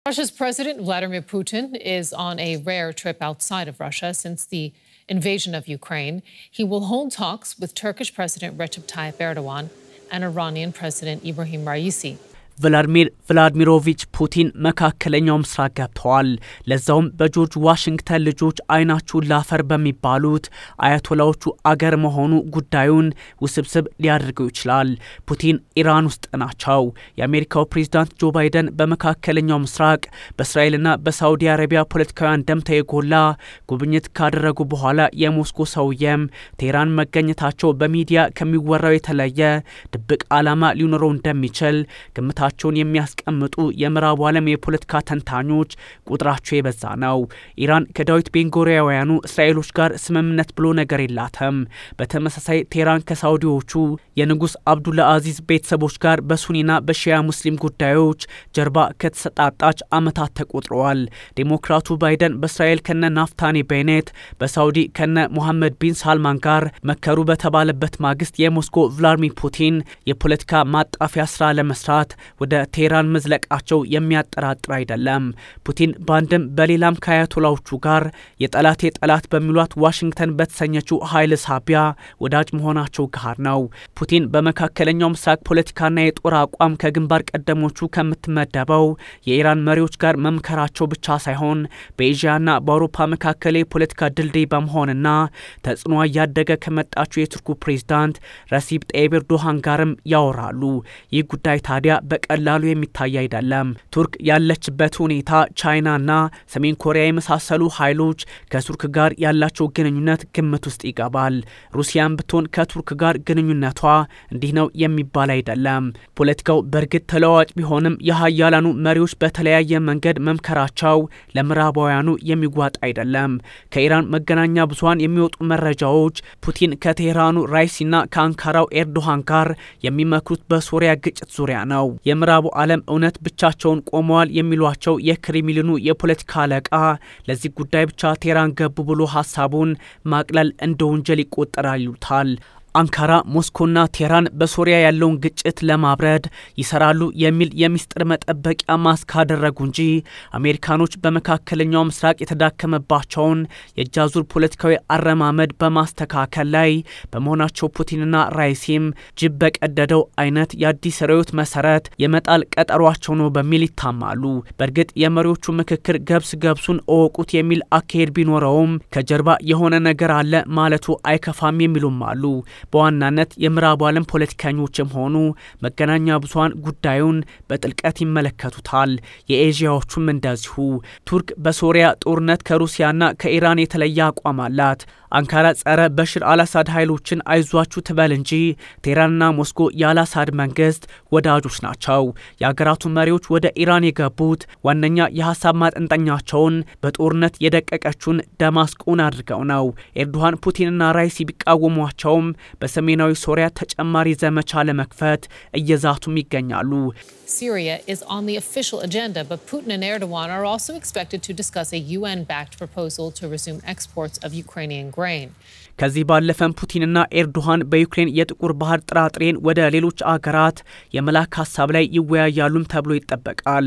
Russia's President Vladimir Putin is on a rare trip outside of Russia since the invasion of Ukraine. He will hold talks with Turkish President Recep Tayyip Erdogan and Iranian President Ibrahim Raisi. ቭላድሚር ቭላድሚሮቪች ፑቲን መካከለኛው ምስራቅ ገብተዋል። ለዛውም በጆርጅ ዋሽንግተን ልጆች አይናችሁን ላፈር በሚባሉት አያቶላዎቹ አገር መሆኑ ጉዳዩን ውስብስብ ሊያደርገው ይችላል። ፑቲን ኢራን ውስጥ ናቸው። የአሜሪካው ፕሬዝዳንት ጆ ባይደን በመካከለኛው ምስራቅ በእስራኤልና በሳውዲ አረቢያ ፖለቲካዊ አንደምታ የጎላ ጉብኝት ካደረጉ በኋላ የሞስኮ ሰውየም ቴህራን መገኘታቸው በሚዲያ ከሚወራው የተለየ ድብቅ ዓላማ ሊኖረው እንደሚችል ግምታ ቸውን የሚያስቀምጡ የምዕራቡ ዓለም የፖለቲካ ተንታኞች ቁጥራቸው የበዛ ነው። ኢራን ከዳዊት ቤንጎሪያውያኑ እስራኤሎች ጋር ስምምነት ብሎ ነገር የላትም። በተመሳሳይ ቴህራን ከሳውዲዎቹ የንጉሥ አብዱላ አዚዝ ቤተሰቦች ጋር በሱኒና በሺያ ሙስሊም ጉዳዮች ጀርባ ከተሰጣጣች ዓመታት ተቆጥረዋል። ዴሞክራቱ ባይደን በእስራኤል ከነ ናፍታኒ ቤኔት፣ በሳውዲ ከነ ሞሐመድ ቢን ሳልማን ጋር መከሩ በተባለበት ማግስት የሞስኮ ቭላድሚር ፑቲን የፖለቲካ ማጣፊያ ስራ ለመስራት ወደ ቴህራን መዝለቃቸው የሚያጠራጥር አይደለም። ፑቲን በአንድም በሌላም ከአያቶላዎቹ ጋር የጠላቴ ጠላት በሚሏት ዋሽንግተን በተሰኘችው ኃይል ሳቢያ ወዳጅ መሆናቸው ጋር ነው። ፑቲን በመካከለኛው ምስራቅ ፖለቲካና የጦር አቋም ከግንባር ቀደሞቹ ከምትመደበው የኢራን መሪዎች ጋር መምከራቸው ብቻ ሳይሆን በኤዥያና በአውሮፓ መካከል የፖለቲካ ድልድይ በመሆንና ተጽዕኖ እያደገ ከመጣችው የቱርኩ ፕሬዝዳንት ረሲብ ጠይብ ኤርዶሃን ጋርም ያወራሉ። ይህ ጉዳይ ታዲያ በቀላሉ የሚታይ አይደለም። ቱርክ ያለችበት ሁኔታ ቻይናና ሰሜን ኮሪያ የመሳሰሉ ኃይሎች ከቱርክ ጋር ያላቸው ግንኙነት ግምት ውስጥ ይገባል። ሩሲያን ብትሆን ከቱርክ ጋር ግንኙነቷ እንዲህ ነው የሚባል አይደለም። ፖለቲካው በእርግጥ ተለዋዋጭ ቢሆንም የሀያላኑ መሪዎች በተለያየ መንገድ መምከራቸው ለምዕራባውያኑ የሚጓጥ አይደለም። ከኢራን መገናኛ ብዙኃን የሚወጡ መረጃዎች ፑቲን ከቴህራኑ ራይሲና ከአንካራው ኤርዶሃን ጋር የሚመክሩት በሶሪያ ግጭት ዙሪያ ነው። የምዕራቡ ዓለም እውነት ብቻቸውን ቆመዋል የሚሏቸው የክሬምሊኑ የፖለቲካ አለቃ ለዚህ ጉዳይ ብቻ ቴህራን ገቡ ብሎ ሀሳቡን ማቅለል እንደ ወንጀል ይቆጠራል ይሉታል። አንካራ ሞስኮና ቴህራን በሶሪያ ያለውን ግጭት ለማብረድ ይሰራሉ የሚል የሚስጥር መጠበቂያ ማስክ ካደረጉ እንጂ አሜሪካኖች በመካከለኛው ምስራቅ የተዳከመባቸውን የእጃዙር ፖለቲካዊ አረማመድ በማስተካከል ላይ በመሆናቸው ፑቲንና ራይሲም ጅብ በቀደደው አይነት የአዲስ ርዕዮት መሰረት የመጣል ቀጠሯቸው ነው በሚል ይታማሉ። በእርግጥ የመሪዎቹ ምክክር ገብስ ገብሱን እወቁት የሚል አካሄድ ቢኖረውም ከጀርባ የሆነ ነገር አለ ማለቱ አይከፋም የሚሉም አሉ። በዋናነት የምዕራቡ ዓለም ፖለቲከኞችም ሆኑ መገናኛ ብዙኃን ጉዳዩን በጥልቀት ይመለከቱታል። የኤዥያዎቹም እንደዚሁ። ቱርክ በሶሪያ ጦርነት ከሩሲያና ከኢራን የተለየ አቋም አላት። አንካራ ጸረ በሽር አልአሳድ ኃይሎችን አይዟችሁ ትበል እንጂ ቴህራንና ሞስኮ የአልአሳድ መንግስት ወዳጆች ናቸው። የአገራቱ መሪዎች ወደ ኢራን የገቡት ዋነኛ የሀሳብ ማጠንጠኛቸውን በጦርነት የደቀቀችውን ደማስቆን አድርገው ነው። ኤርዶሃን ፑቲንና ራይሲ ቢቃወሟቸውም በሰሜናዊ ሶሪያ ተጨማሪ ዘመቻ ለመክፈት እየዛቱም ይገኛሉ። Syria is on the official agenda, but Putin and Erdogan are also expected to discuss a UN backed proposal to resume exports of Ukrainian grain. ከዚህ ባለፈም ፑቲንና ኤርዶሃን በዩክሬን የጥቁር ባህር ጥራጥሬን ወደ ሌሎች አገራት የመላክ ሀሳብ ላይ ይወያያሉም ተብሎ ይጠበቃል።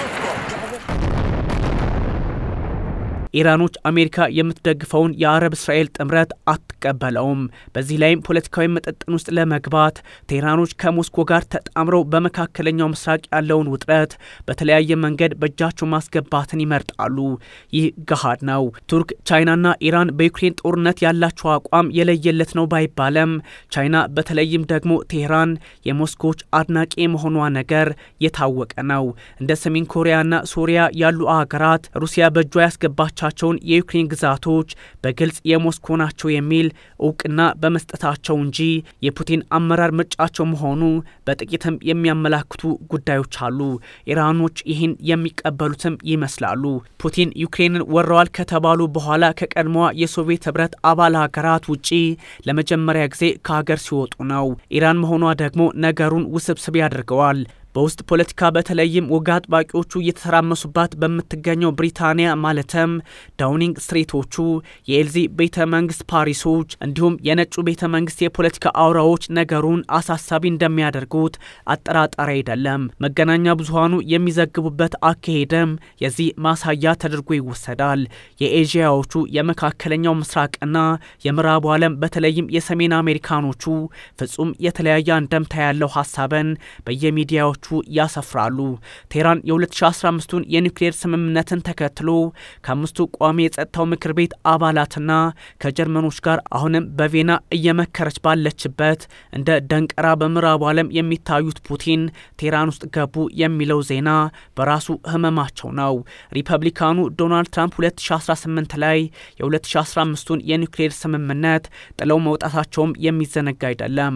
ኢራኖች አሜሪካ የምትደግፈውን የአረብ እስራኤል ጥምረት አትቀበለውም። በዚህ ላይም ፖለቲካዊ መጠጥን ውስጥ ለመግባት ቴህራኖች ከሞስኮ ጋር ተጣምረው በመካከለኛው ምስራቅ ያለውን ውጥረት በተለያየ መንገድ በእጃቸው ማስገባትን ይመርጣሉ። ይህ ገሃድ ነው። ቱርክ፣ ቻይናና ኢራን በዩክሬን ጦርነት ያላቸው አቋም የለየለት ነው ባይባለም ቻይና በተለይም ደግሞ ቴህራን የሞስኮዎች አድናቂ የመሆኗ ነገር የታወቀ ነው። እንደ ሰሜን ኮሪያና ሶሪያ ያሉ አገራት ሩሲያ በእጇ ያስገባቸው ቻቸውን የዩክሬን ግዛቶች በግልጽ የሞስኮ ናቸው የሚል እውቅና በመስጠታቸው እንጂ የፑቲን አመራር ምርጫቸው መሆኑ በጥቂትም የሚያመላክቱ ጉዳዮች አሉ። ኢራኖች ይህን የሚቀበሉትም ይመስላሉ። ፑቲን ዩክሬንን ወረዋል ከተባሉ በኋላ ከቀድሞዋ የሶቪየት ህብረት አባል ሀገራት ውጪ ለመጀመሪያ ጊዜ ከሀገር ሲወጡ ነው። ኢራን መሆኗ ደግሞ ነገሩን ውስብስብ ያደርገዋል። በውስጥ ፖለቲካ በተለይም ወግ አጥባቂዎቹ እየተተራመሱባት በምትገኘው ብሪታንያ ማለትም ዳውኒንግ ስትሬቶቹ፣ የኤልዚ ቤተ መንግስት ፓሪሶች፣ እንዲሁም የነጩ ቤተ መንግስት የፖለቲካ አውራዎች ነገሩን አሳሳቢ እንደሚያደርጉት አጠራጣሪ አይደለም። መገናኛ ብዙሃኑ የሚዘግቡበት አካሄድም የዚህ ማሳያ ተደርጎ ይወሰዳል። የኤዥያዎቹ የመካከለኛው ምስራቅና የምዕራቡ ዓለም በተለይም የሰሜን አሜሪካኖቹ ፍጹም የተለያየ አንደምታ ያለው ሀሳብን በየሚዲያዎቹ ያሰፍራሉ። ቴህራን የ2015ቱን የኒውክሌር ስምምነትን ተከትሎ ከአምስቱ ቋሚ የጸጥታው ምክር ቤት አባላትና ከጀርመኖች ጋር አሁንም በቬና እየመከረች ባለችበት እንደ ደንቀራ በምዕራቡ ዓለም የሚታዩት ፑቲን ቴህራን ውስጥ ገቡ የሚለው ዜና በራሱ ህመማቸው ነው። ሪፐብሊካኑ ዶናልድ ትራምፕ 2018 ላይ የ2015ቱን የኒውክሌር ስምምነት ጥለው መውጣታቸውም የሚዘነጋ አይደለም።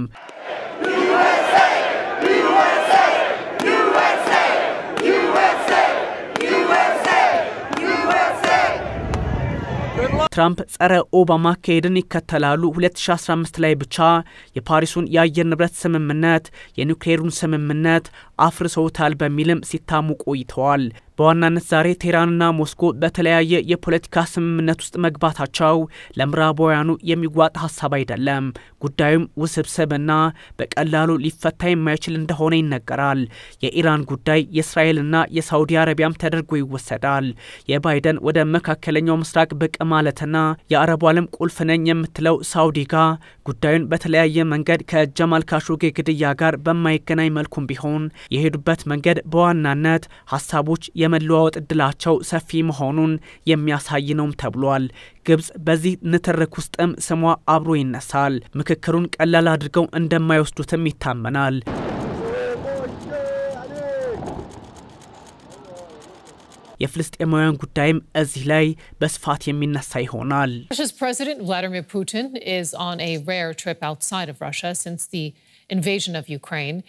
ትራምፕ ጸረ ኦባማ አካሄድን ይከተላሉ። 2015 ላይ ብቻ የፓሪሱን የአየር ንብረት ስምምነት የኒውክሌሩን ስምምነት አፍርሰውታል በሚልም ሲታሙ ቆይተዋል። በዋናነት ዛሬ ቴህራንና ሞስኮ በተለያየ የፖለቲካ ስምምነት ውስጥ መግባታቸው ለምዕራባውያኑ የሚዋጥ ሀሳብ አይደለም። ጉዳዩም ውስብስብና በቀላሉ ሊፈታ የማይችል እንደሆነ ይነገራል። የኢራን ጉዳይ የእስራኤልና የሳውዲ አረቢያም ተደርጎ ይወሰዳል። የባይደን ወደ መካከለኛው ምስራቅ ብቅ ማለትና የአረቡ ዓለም ቁልፍ ነኝ የምትለው ሳውዲ ጋር ጉዳዩን በተለያየ መንገድ ከጀማል ካሾጌ ግድያ ጋር በማይገናኝ መልኩም ቢሆን የሄዱበት መንገድ በዋናነት ሀሳቦች የመለዋወጥ እድላቸው ሰፊ መሆኑን የሚያሳይ ነውም ተብሏል። ግብጽ በዚህ ንትርክ ውስጥም ስሟ አብሮ ይነሳል። ምክክሩን ቀላል አድርገው እንደማይወስዱትም ይታመናል። የፍልስጤማውያን ጉዳይም እዚህ ላይ በስፋት የሚነሳ ይሆናል። Russia's President Vladimir Putin is on a rare trip outside of Russia since the invasion of Ukraine.